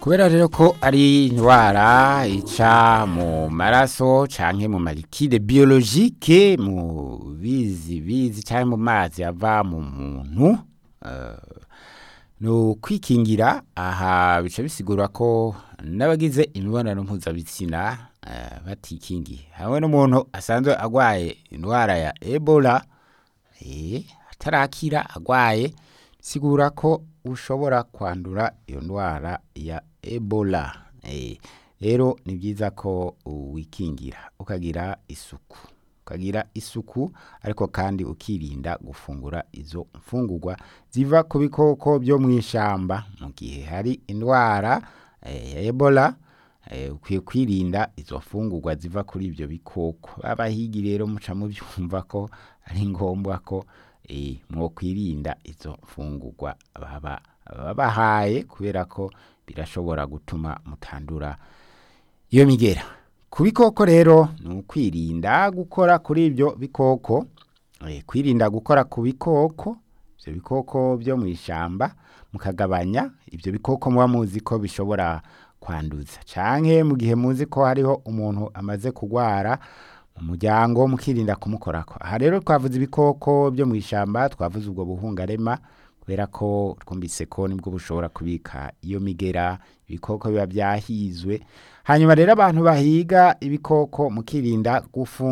kubera rero ko ari indwara ica mu maraso canke mu malikide biologike mu bizi bizi canke mu mazi ava mu muntu uh, no kwikingira aha bica bisigura ko n'abagize imibonano mpuzabitsina uh, batikingiye hamwe n'umuntu asanzwe agwaye indwara ya ebola eh, atarakira agwaye sigura ko ushobora kwandura iyo ndwara ya ebola eh, rero ni byiza ko wikingira ukagira isuku ukagira isuku ariko kandi ukirinda gufungura izo mfungurwa ziva ku bikoko byo mu ishamba mu gihe hari indwara eh, ya ebola eh, ukwiye kwirinda izo mfungurwa ziva kuri ibyo bikoko abahigi rero muca mubyumva ko ari ngombwa ko eh, mwokwirinda izo mfungurwa baba babahaye kubera ko birashobora gutuma mutandura iyo migera ku bikoko rero ni ukwirinda gukora kuri ibyo bikoko eh, kwirinda gukora ku bikoko ibyo bikoko byo mu ishyamba mukagabanya ibyo bikoko muba muzi ko bishobora kwanduza canke mu gihe muzi ko hariho umuntu amaze kugwara mu muryango mukirinda kumukorako aha rero twavuze ibikoko byo mu ishyamba twavuze ubwo buhungarema kubera ko twumvise ko nibwo bushobora kubika iyo migera ibikoko biba byahizwe hanyuma rero abantu bahiga ibikoko mukirinda gufunga